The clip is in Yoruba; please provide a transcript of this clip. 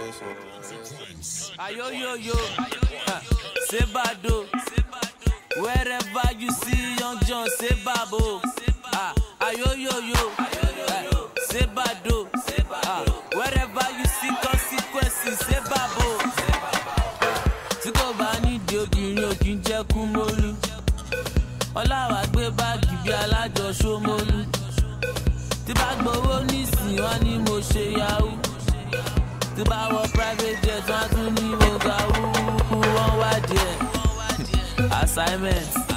Ayoyoyo, uh, say bado. Wherever you see young John, say babo. Ah, ayoyoyo, uh, say bado. Ah, wherever you see consequences, say babo. Tí kò bá nídìí obìnrin ò kí ń jẹ́ kú mólú. Ọláwà gbé báàgì bí alájọ Ṣómólú. Tí bá gbowó nísìnyí wọ́n ní mo ṣe yahoo tí bá wọ private jet wọn tún ní mo ga wúwú wọn wá díẹ̀ assignment